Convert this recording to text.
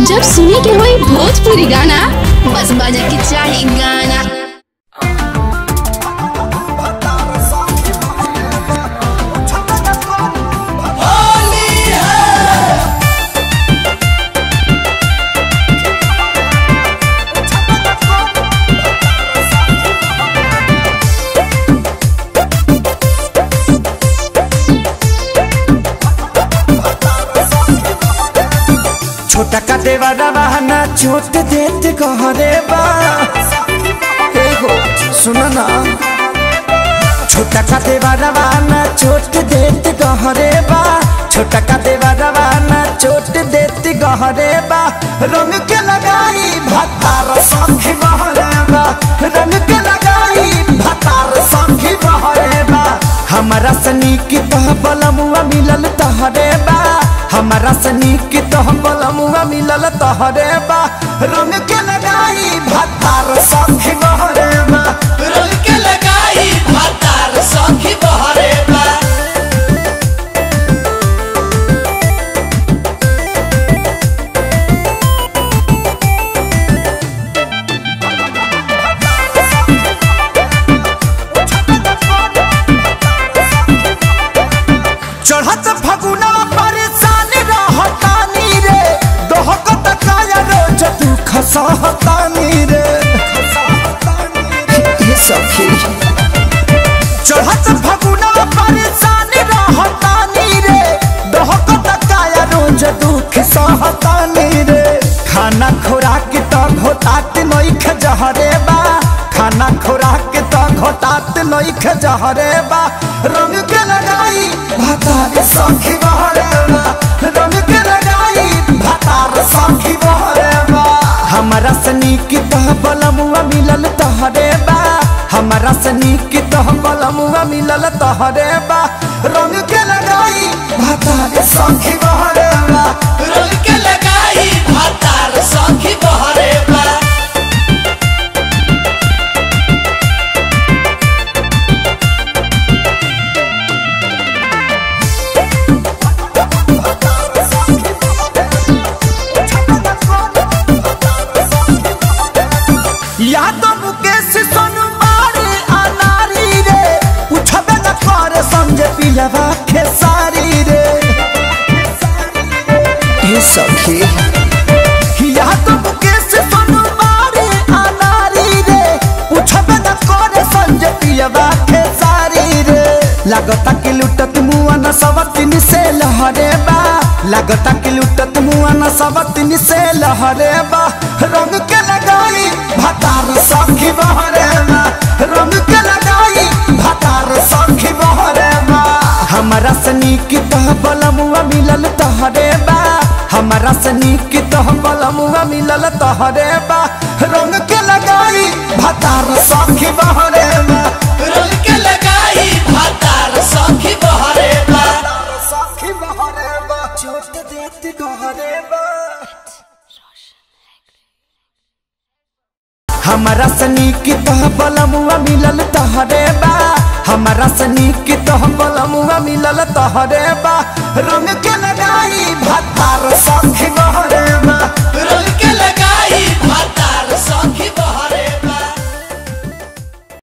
जब सुने के होई भोजपुरी गाना बस बजे के चाही गाना छोटा का देवारा बहाना छोट देत कहरे बा हे हो सुनो ना छोटा का देवारा बहाना छोट देत कहरे बा छोटा का देवारा बहाना छोट देत कहरे बा रंग के लगाई भतार संखी बहरे बा रंग के लगाई भतार संखी बहरे बा हमारा सनी की तह बलमुआ मिलल तहरे बा हमारा सनी की तह बलमुआ मिलल तहरे बा रंग के लगाई भतार संखी बहरे बा रंग के लगाई भातार सखी बहरे बा चढ़त फगुना परेशान रहतानी रे दोहकत काया रोज तू खसहतानी रे ये सखी चढ़त फगुना परेशान रहतानी रे दोहकत काया रोज दुख सहतानी रे खाना खुराक त घोटात नइख जहरे बा खाना खुराक त घोटात नइख जहरे बा रंग के लगाई भातार सखी बहरे बा रंग के लगाई भातार सखी बहरे बा हमारा सनी की तह बलमुआ मिलल तहरे बा हमारा सनी की तह बलमुआ मिलल तहरे बा रंग के लगाई भातार सखी बहरे बा रंग के लगाई भातार सखी बहरे बा या तो मुकेश सोनू मारे अनारी रे उठबे न कर समझे पिलवा खेसारी रे ये सखी या तो मुकेश सोनू मारे अनारी रे उठबे न कर समझे पिलवा खेसारी रे लागता कि लुटत मुआ न सवतिन से लहरे बा लागता कि लुटत मुआ न सवतिन से लहरे बा रंग के लगाई भतार सखी बहरे बा रंग के लगाई भतार सखी बहरे बा हमारा सनी की तह बलमुआ मिलल तहरे बा हमारा सनी की तह बलमुआ मिलल तहरे बा रंग के लगाई भतार सखी बहरे बा रंग के लगाई भातार सखी बहरे बा सखी बहरे बा छोट देत गहरे बा हमारा सनी की तह बलमुआ मिलल तहरे बा हमारा सनी की तह बलमुआ मिलल तहरे बा रंग के लगाई भतार सखी बा